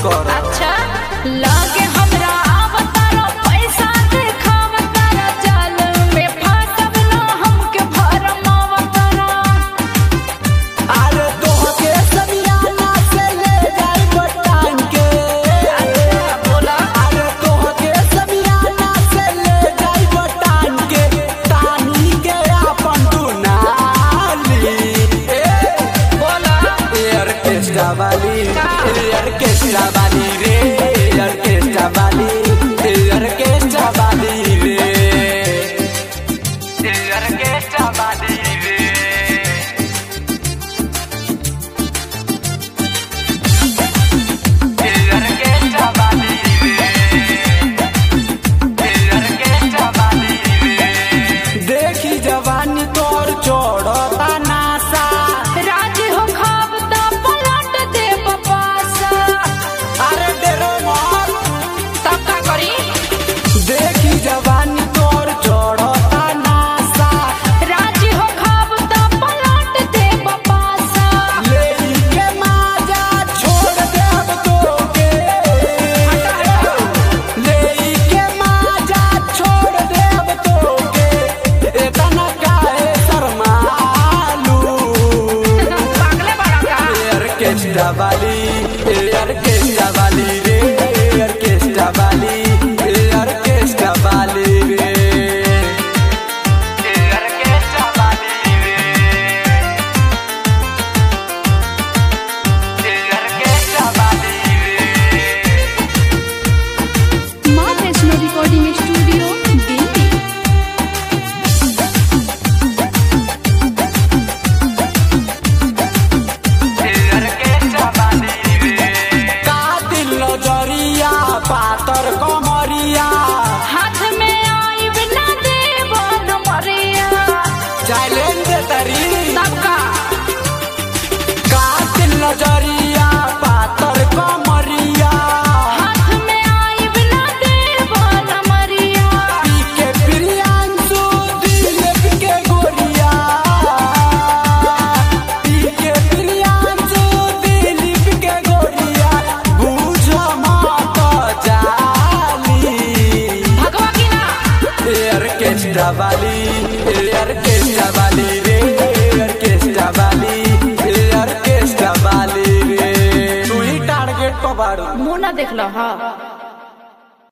कर अच्छा लागे हमरा आवतारा पैसा देखावतारा जाल में फाटब ना हमके भरम आवतारा अरे तोहके समियाना से ले जाई बटान के बोला अरे तोहके समियाना से ले जाई बटान के तानी के आपन दुनाली ए बोला ऑर्केस्ट्रा वाली ऑर्केस्ट्रा वाली रे ऑर्केस्ट्रा वाली ऑर्केस्ट्रा वाली रे ऑर्केस्ट्रा वाली रे ऑर्केस्ट्रा वाली रे ऑर्केस्ट्रा वाली रे देखी जवानी तोर चोड़ता नासा राज हो खावता पलट दे बपासा अरे डेरो मार तब का करी देखी जवानी तोर चढ़ता नासा राज हो खावता पलट दे बपासा ले के माजा छोड़ दे अब तोके ले के माजा छोड़ दे अब तोके इतना काहे शर्मालू पागले बड़ा का ऑर्केस्ट्रा वाली ऑर्केस्ट्रा वाली रे ऑर्केस्ट्रा वाली ऑर्केस्ट्रा वाली रे ऑर्केस्ट्रा वाली रे ऑर्केस्ट्रा वाली रे माँ वैष्णो रिकॉर्डिंग स्टूडियो दिल्ली का दिल नजरिया पातर कमरिया हाथ में आई बिना देव मरिया चैलेंज तरी तब का का दिल नजरिया पातर कमरिया हाथ में आई बिना देव मरिया पी के प्रियांशु दिलीप के गोरिया पी के प्रियांशु दिलीप के गोरिया बुझ मत जाली भगवा की ना ऑर्केस्ट्रा वाली ऑर्केस्ट्रा वाली रे ऑर्केस्ट्रा वाली ऑर्केस्ट्रा वाली रे तू ही टारगेट पर बारू मुंह ना देख लो हाँ